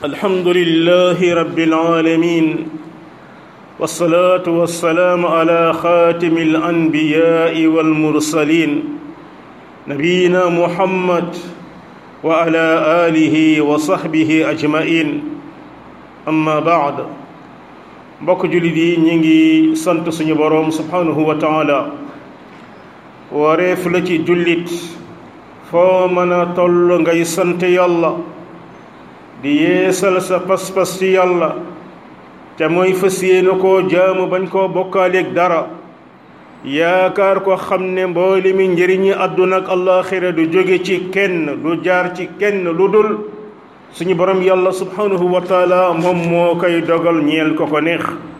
الحمد لله رب العالمين والصلاة والسلام على خاتم الأنبياء والمرسلين نبينا محمد وعلى آله وصحبه أجمعين أما بعد mbokk jullit yi ñu ngi sant suñu boroom subhanahu wa taala wareef la ci jullit foo mën a toll ngay sant yàlla di yeesal sa pas-pas ci yàlla te mooy fas yéene koo jaamu bañ koo bokkaaleeg dara yaakaar ko xam ne mboole mi njëriñi àdduna ak àllaaxira du jóge ci kenn du jaar ci kenn lu dul suñu borom yàlla subhanahu wa taala moom moo koy dogal ñeel ko ko neex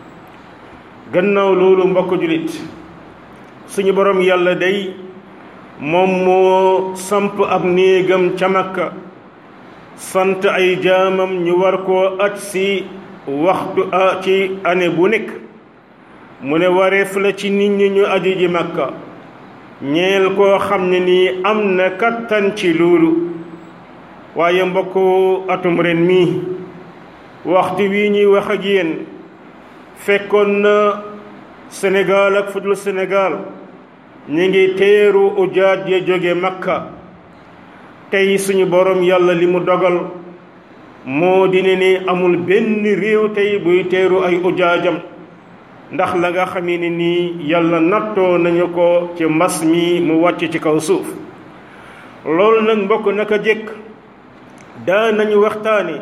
gannaaw loolu mbokk julit suñu borom yàlla day moom moo samp ab néegam ca Makka sant ay jaamam ñu war koo aj si waxtu a ci année bu nekk mu ne wareef la ci nit ñi ñu aji ji Makka ñeel koo xam ne nii am na kattan ci loolu waaye mbokk atum ren mii waxtu wi ñuy wax ak yéen fekkoon na Sénégal ak fudul Sénégal ñu ngi teeru ujaaj ya jóge Makka tey suñu borom yàlla li mu dogal moo di ne ni amul benn réew tey buy teeru ay ujaajam ndax la nga xamee ne nii yàlla nattoo nañu ko ci mbas mi mu wàcc ci kaw suuf loolu nag mbokk naka jëkk daa nañu waxtaane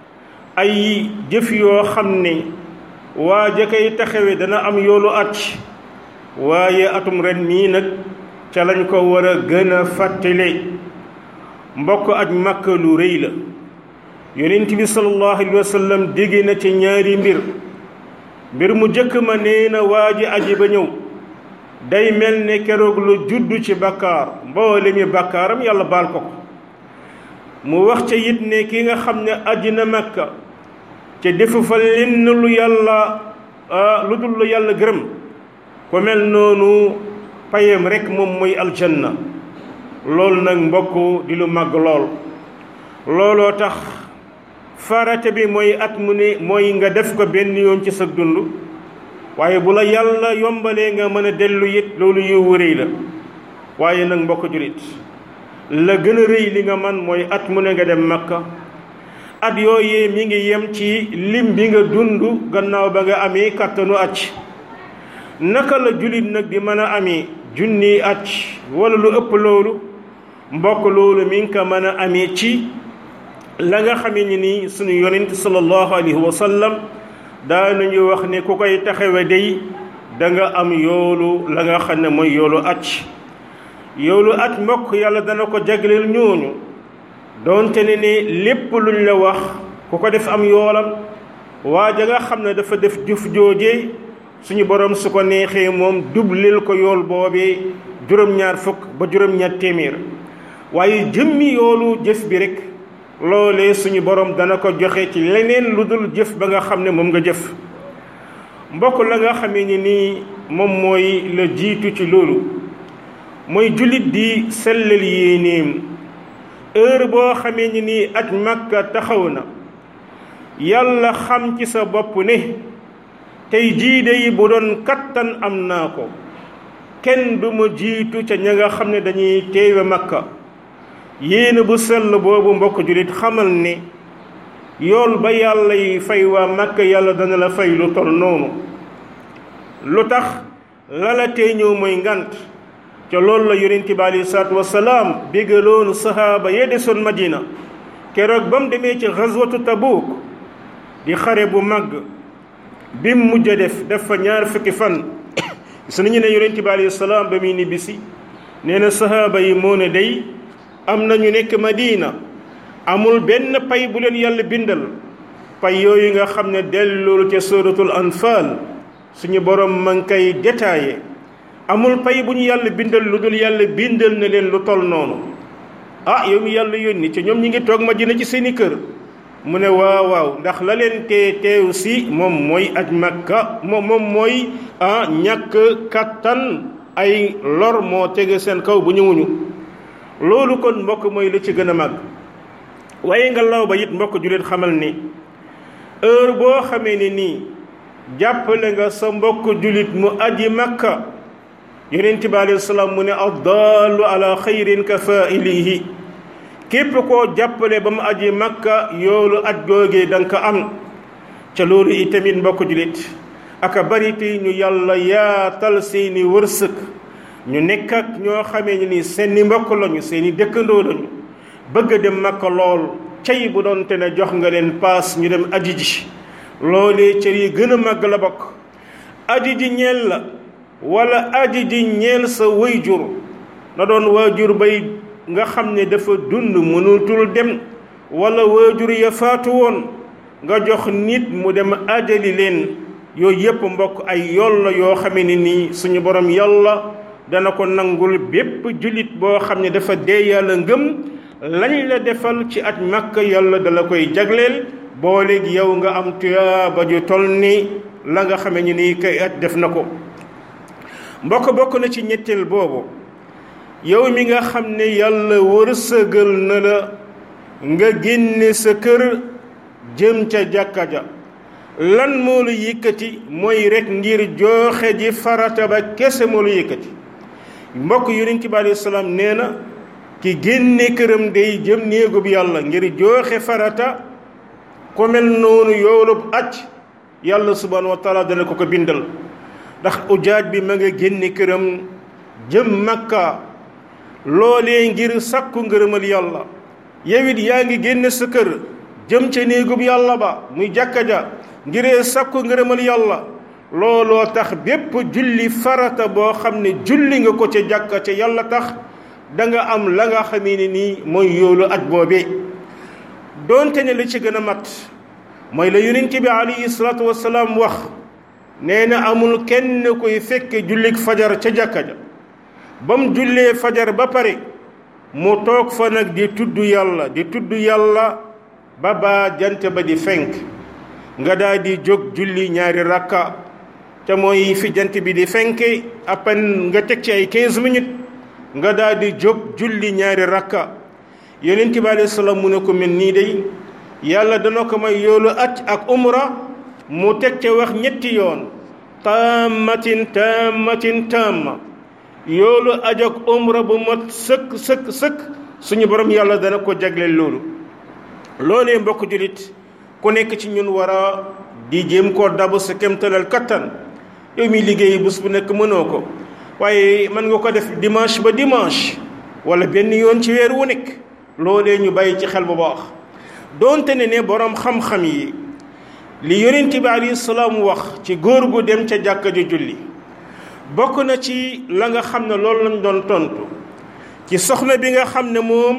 ay jëf yoo xam ne waa ja koy taxawe dana am yoolu at waaye atum ren mii nag ca lañ ko war a gën a fàttale mbokk aj Makka lu rëy la yonent bi sallallahu alayhi wa sallam dégg na ci ñaari mbir mbir mu jëkk ma nee na waa ji aji ba ñëw day mel ne keroog lu juddu ci bakkaar mboole mi bakkaaram yàlla baal ko ko mu wax ca it ne ki nga xam ne aji na makka ca defu fa lenn lu yàlla lu dul lu yàlla gërëm ku mel noonu payam rek moom mooy aljanna loolu nag mbokk di lu màgg lool looloo tax farata bi mooy at mu ne mooy nga def ko benn yoon ci sa dund waaye bu la yàlla yombalee nga mën a dellu it loolu yiw rëy la waaye nag mbokk julit la gën a rëy li nga man mooy at mu ne nga dem makka at yooyee mi ngi yem ci lim bi nga dund gannaaw ba nga amee kàttanu at naka la julit nag di mën a amee junni at wala lu ëpp loolu mbokk loolu mi ngi ko mën a amee ci la nga xamee ni nii suñu yonent sallallahu alayhi wa sallam daa nañu wax ne ku koy taxawe day da nga am yoolu la nga xam ne mooy yoolu at yoolu at mbokk yàlla dana ko jagleel ñooñu doonte ne ne lépp luñ la wax ku ko def am yoolam waa ja nga xam ne dafa def jëf joojee suñu borom su ko neexee moom dublil ko yool boobee juróom-ñaar fukk ba juróom-ñaar téeméer waaye jëmmi yoolu jëf bi rek loolee suñu borom dana ko joxe ci leneen lu dul jëf ba nga xam ne moom nga jëf mbokk la nga xamee ni nii moom mooy la jiitu ci loolu mooy jullit di sellal yéenéem heure boo xamee ni nii aj Makka taxaw na yàlla xam ci sa bopp ne tey jiide yi bu doon kattan am naa ko kenn du ma jiitu ca ña nga xam ne dañuy teewe Makka yéene bu sell boobu mbokk jullit xamal ne yool ba yàlla yi fay waa Makka yàlla dana la fay lu tol noonu lu tax lala tee ñëw mooy ngant ca loolu la yonent bi aleyhi salaatu wasalaam bégaloonu sahaaba yee desoon Madina keroog ba mu demee ci xaswatu Tabuuk di xare bu màgg bi mu mujj a def def fa ñaar fukki fan gis nañu ne yonent bi aleyhi salaam ba muy nibbisi nee na sahaaba yi moo ne day am na ñu nekk Madina amul benn pay bu leen yàlla bindal pay yooyu nga xam ne delloolu ca suratul anfal suñu borom ma ngi koy détaillé amul pay bu ñu yàlla bindal lu dul yàlla bindal na leen lu toll noonu ah yow mi yàlla yónni ci ñoom ñi ngi toog Madina ci seeni kër mu ne waaw waaw ndax la leen tee teew si moom mooy aj Makka moom moom mooy ah ñàkk kattan ay lor moo tege seen kaw bu ñëwuñu loolu kon mbokk mooy lu ci gën a màgg waaye nga law ba it mbokk jullit xamal ni heure boo xamee ne nii jàppale nga sa mbokk jullit mu aji makka yonent bi alayhi salaam mu ne addaalu ala xayrin ka faa'ilihi képp koo jàppale ba mu aji makka yoolu aj googee da nga ko am ca loolu itamit mbokk jullit aka bari tey ñu yàlla yaatal seeni wërsëg ñu nekk ak ñoo xamee ni seeni mbokk lañu seeni dëkkandoo lañu bëgg a dem makka lool cay bu doon te ne jox nga leen paas ñu dem aji ji loolee cër yi gën a màgg la bokk aji ji ñeel la wala aji ji ñeel sa wayjur na doon waajur bay nga xam ne dafa dund mënutul dem wala waajur ya faatu woon nga jox nit mu dem ajali leen yooyu yépp mbokk ay yool la yoo xamee ne nii suñu borom yàlla dana ko nangul bépp jullit boo xam ne dafa dee yàlla ngëm lañ la defal ci at makka yàlla dala koy jagleel booleeg yow nga am tuyaaba ju tol ni la nga xamee ni nii kay at def na ko mbokk bokk na ci ñetteel boobu yow mi nga xam ne yàlla wërsëgal na la nga génne sa kër jëm ca jàkka ja lan moo la yëkkati mooy rek ngir jooxe ji farata ba kese moo la yëkkati mbokk yonent bi alayhi salaam nee na ki génne këram day jëm néegub yàlla ngir jooxe farata ku mel noonu yoolub aj yàlla subhanahu wa taala dana ko ko bindal ndax ujaaj bi ma nga génne këram jëm makka loolee ngir sakku ngërëmal yàlla yow it yaa ngi génne sa kër jëm ca néegub yàlla ba muy jàkka ja ngiree sakku ngërëmal yàlla looloo tax bépp julli farata boo xam ne julli nga ko ca jàkka ca yàlla tax da nga am la nga xamee ne nii mooy yoolu aj boobee doonte ne li ci gën a mat mooy la yonent bi alayhi salaatu wasalaam wax nee na amul kenn koy fekke jullik fajar ca jàkka ja ba mu jullee fajar ba pare mu toog fa nag di tudd yàlla di tudd yàlla ba baa jant ba di fenk nga daal di jóg julli ñaari rakka te mooy fi jant bi di fenke appen nga teg ci ay 15 minutes nga daal di jóg julli ñaari rakka yonent bi alayhi salaam mu ne ko mel nii day yàlla dana ko may yoolu at ak umra mu teg ca wax ñetti yoon taammatin taammatin taamma yoolu aj ak umra bu mat sëkk sëkk sëkk suñu borom yàlla dana ko jagleel loolu loolee mbokk jullit ku nekk ci ñun war a di jéem koo dabu sa kemtalal kattan yow mi liggéey bés bu nekk mënoo ko waaye mën nga ko def dimanche ba dimanche wala benn yoon ci weer wu nekk loolee ñu bàyyi ci xel bu baax doonte ne ne boroom xam-xam yi li yonent bi alayhi salaam wax ci góor gu dem ca jàkka ju julli bokk na ci la nga xam ne loolu lañ doon tontu ci soxna bi nga xam ne moom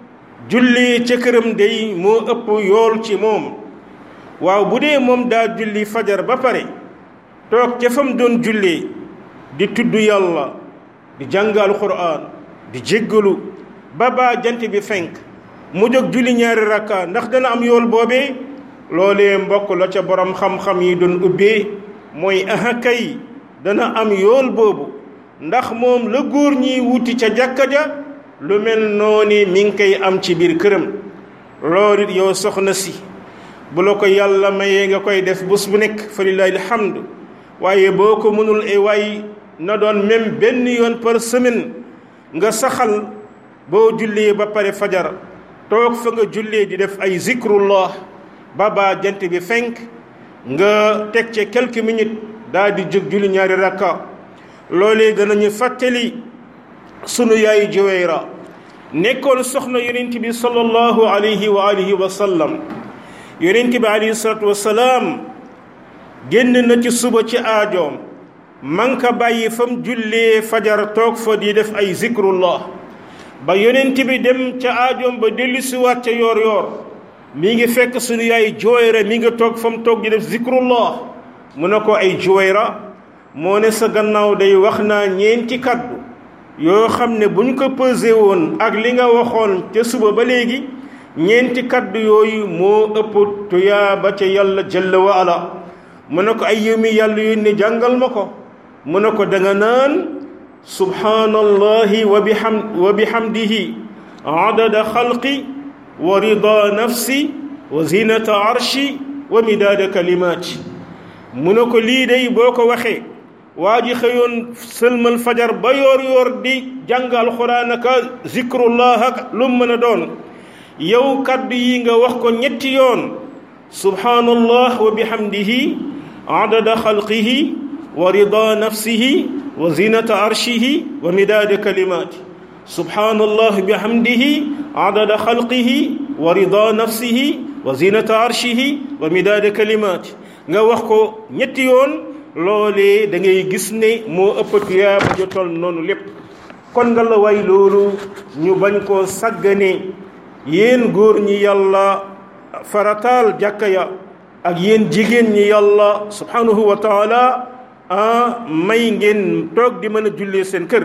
julli ca këram day moo ëpp yool ci moom waaw bu dee moom daa julli fajar ba pare toog ca fam doon jullee di tudd yàlla di jàng alquran di jéggalu ba baa jant bi fenk mu jóg julli ñaari rakka ndax dana am yool boobee loolee mbokk la ca borom xam-xam yi doon ubbee mooy aha kay dana am yool boobu ndax moom la góor ñiy wuti ca jàkka ja lu mel noonu mi ngi koy am ci biir këram loolu it yow soxna si bu la ko yàlla mayee nga koy def bés bu nekk fa lillahi alhamdu waaye boo ko mënul ay waay na doon même benn yoon par semaine nga saxal boo jullee ba pare fajar toog fa nga jullee di def ay zikrullah ba baa jant bi fenk nga teg ca quelques minutes daal di jóg julli ñaari rakka loolee danañu fàttali sunu yaay Juwayra nekkoon soxna yonent bi sallallahu alayhi wa alihi wa sallam yonent bi alayhi salatu wa salaam génn na ci suba ci aajoom man ka bàyyi fam jullee fajar toog fa di def ay zikrullah ba yonent bi dem ca aajoom ba dellusiwaat ca yoor yoor mi ngi fekk sunu yaay Juwayra mi ngi toog fam toog di def zikrullah mu ne ko ay Juwayra moo ne sa gannaaw day wax naa ñeenti kaddu yoo xam ne bu ñu ko pesé woon ak li nga waxoon ca suba ba léegi ñeenti kaddu yooyu moo ëpp tuyaa ba ca yàlla jalla wa ala mu ne ko ay yow mi yàlla yónni jàngal ma ko mu ne ko da nga naan subhaanallahi wa biham wa bihamdihi adada xalqi wa rida nafsi wa zinata arshi wa midaada kalimaati mu ne ko lii day boo ko waxee waa ji xëyoon sëlmal fajar ba yoor yoor di jàng alxuraan aka zikrullah ak lu mën a doon yow kaddu yi nga wax ko ñetti yoon subhanallah wa bihamdihi adada xalqihi wa rida nafsihi wa zinata arshihi wa midaada kalimaati subhanallah bihamdihi adada xalqihi wa rida nafsihi wa zinata arshihi wa midaada kalimaati nga wax ko ñetti yoon loolee da ngay gis ne moo ëpp tuyaaba ju tol noonu lépp kon nga la way loolu ñu bañ koo sàggane yéen góor ñi yàlla farataal jàkka ya ak yéen jigéen ñi yàlla subhanahu wa taala ah may ngeen toog di mën a jullee seen kër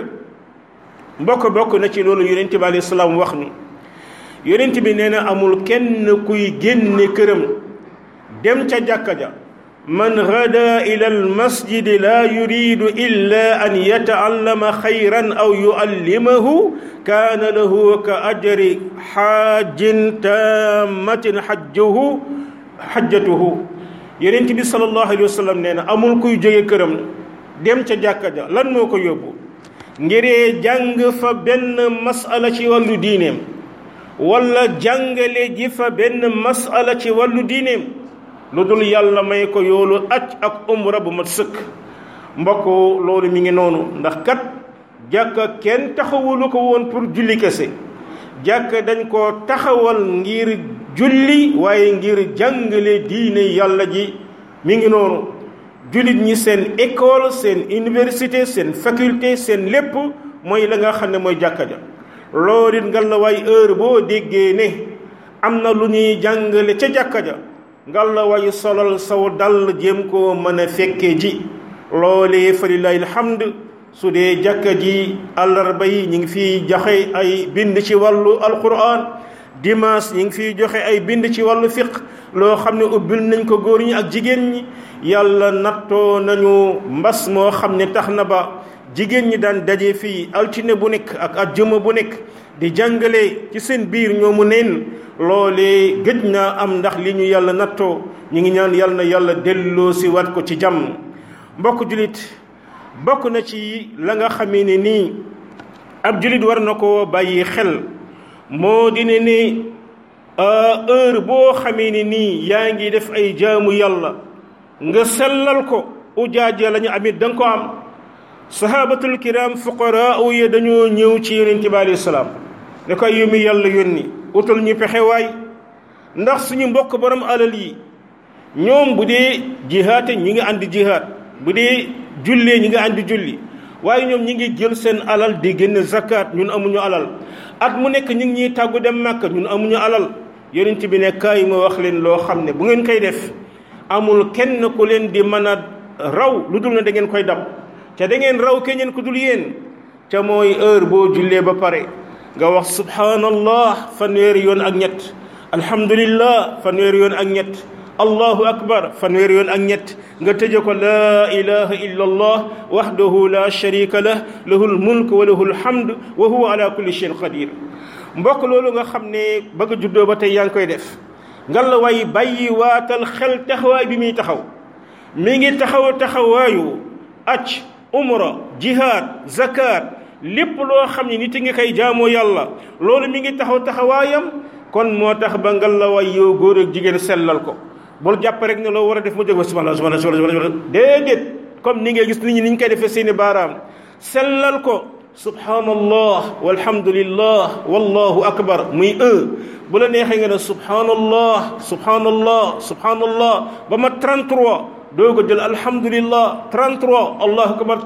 mbokk bokk na ci loolu yonent bi alayhi salaam wax ni yonent bi nee na amul kenn kuy génne këram dem ca jàkka ja man gada ila almasjidi laa yuridu illa an yataallama xayran aw yuallimahu kaana lahu ka ajri xaajin taammatin xajjuhu xajjatuhu yonent bi sallallahu alayhi wa sallam nee na amul kuy jóge këram dem ca jàkka ja lan moo ko yóbbu ngiree jàng fa benn masala ci wàllu diineem wala jàngale ji fa benn masala ci wàllu diineem lu dul yàlla may ko yoolu aj ak umra bu mat sëkk mbokk loolu mi ngi noonu ndax kat jàkka kenn taxawulu ko woon pour julli kese jàkka dañ koo taxawal ngir julli waaye ngir jàngale diine yàlla ji mi ngi noonu jullit ñi seen école seen université seen faculté seen lépp mooy la nga xam ne mooy jàkka ja loolu it ngal la waay heure boo déggee ne am na lu ñuy jàngale ca jàkka ja ngal la waay solal saw dal jéem koo mën a fekkee ji loolee fa lillahi alhamd su dee jàkka ji àllarba yi ñu ngi fiy joxe ay bind ci wàllu alquran dimanche ñu ngi fiy joxe ay bind ci wàllu fiq loo xam ne ubbil nañ ko góor ñi ak jigéen ñi yàlla nattoo nañu mbas moo xam ne tax na ba jigéen ñi daan daje fii altine bu nekk ak ajjuma bu nekk di jàngale ci seen biir ñoomu neen loolee gëj naa am ndax li ñu yàlla nattoo ñu ngi ñaan yàlla na yàlla delloo si wat ko ci jàmm mbokk julit bokk na ci la nga xamee ne nii ab julit war na ko bàyyi xel moo di ne ni heure boo xamee ne nii yaa ngi def ay jaamu yàlla nga sellal ko ujaaja la ñu amit da nga ko am sahabatul kiram fuqaraa yi dañoo ñëw ci yonent bi alayhi salaam ne ko yu mi yàlla yónni utal ñu pexe waay ndax suñu mbokk borom alal yi ñoom bu dee jihaate ñi ngi àndi jihaat bu dee jullee ñi ngi àndi julli waaye ñoom ñi ngi jël seen alal di génn zakat ñun amuñu alal at mu nekk ñu ngi ñuy tàggu dem màkk ñun amuñu alal yonent bi ne kaay ma wax leen loo xam ne bu ngeen koy def amul kenn ku leen di mën a raw lu dul na da ngeen koy dab te da ngeen raw keñeen ku dul yéen ca mooy heure boo jullee ba pare nga wax subhanallah fanweeri yoon ak ñett alhamdulillah fanweeri yoon ak ñett allahu akbar fanweeri yoon ak ñett nga tëje ko laa ilaha illa allah wahdahu la sharika lah lahul mulk wa lahul hamd wa huwa ala kulli shay'in qadir mbokk loolu nga xam ne bëgg a juddoo ba tey yaa ngi koy def ngal la way bàyyi waatal xel taxawaay bi muy taxaw mi ngi taxaw taxawaayu aj umra jihad zakat lépp loo xam ne nit ngi koy jaamoo yàlla loolu mi ngi taxaw taxawaayam kon moo tax ba ngal la way yow góor ak jigéen sellal ko bul jàpp rek ne loo war a def mu jóg ba subhanallah subhanallah subhanallah déedéet comme ni ngay gis nit ñi ni ñu koy defee seeni baaraam sellal ko subhanallah walhamdulillah wallahu akbar muy un bu la neexee nga ne subhanallah subhanallah subhanallah ba ma 33 doo ko jël alhamdulillah 33 allahu akbar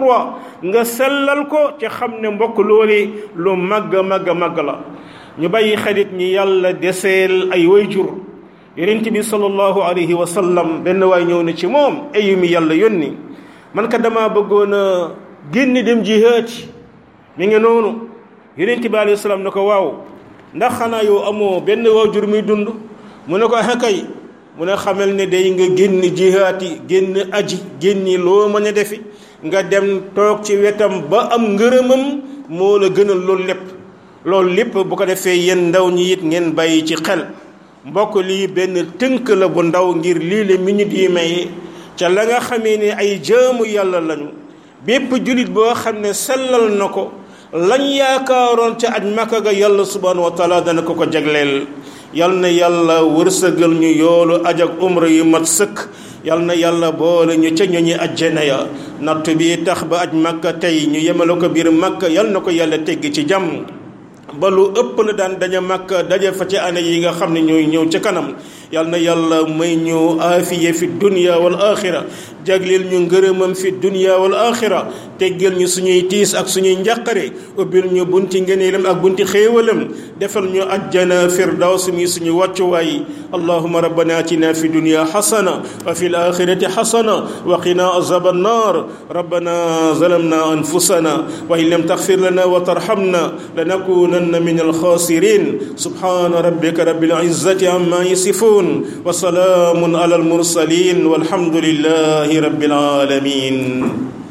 33 nga sellal ko ci xam ne mbokk loole lu màgg màgg màgg la ñu bàyyi xarit ñi yàlla deseel ay wayjur yonent bi sallallahu alayhi wa sallam benn waay ñëw na ci moom ayu mi yàlla yónni man ka dama bëggoon a génn dem jihaad mi ngi noonu yonent bi alayhi salaam ne ko waaw ndax xanaa yow amoo benn waajur muy dund mu ne ko kay mu ne xamal ne day nga génn jihaati génn aji génni loo mën a defi nga dem toog ci wetam ba am ngërëmam moo la gënal loolu lépp loolu lépp bu ko defee yéen ndaw ñi it ngeen bàyyi ci xel mbokk lii benn tënk la bu ndaw ngir lii la minute yi may ca la nga xamee ne ay jaamu yàlla lañu bépp julit boo xam ne sellal na ko lañ yaakaaroon ca aj makka ga yàlla subhanahu wa taala dana ko ko jagleel yal na yàlla wërsëgal ñu yoolu aj ak umra yu mat sëkk yal na yàlla boole ñu ca ñooñu ajjana ya natt bi tax ba aj makka tey ñu yemale ko biir makka yal na ko yàlla tegg ci jàmm ba lu ëpp la daan daje makka daje fa ci année yi nga xam ne ñooy ñëw ca kanam yal na yàlla may ñu aafiye fi dunya wal axira jagleel ñu ngërëmam fi dunya wal axira teggal ñu suñuy tiis ak suñuy njàqare ubbil ñu bunti ngëneelam ak bunti xéewalam defal ñu ajjana firdaws mi suñu wàccuwaay allahuma rabbana atina fi dunya xasana wa fi l axirati xasana wa qina azab annar rabbana zalamna anfusana wa in lam taxfir lana wa tarhamna lanakunanna min alxasirin subhana rabbika rabbil izzati amma yasifun wa salaamun ala almursalin walhamdulillahi rabbil alamin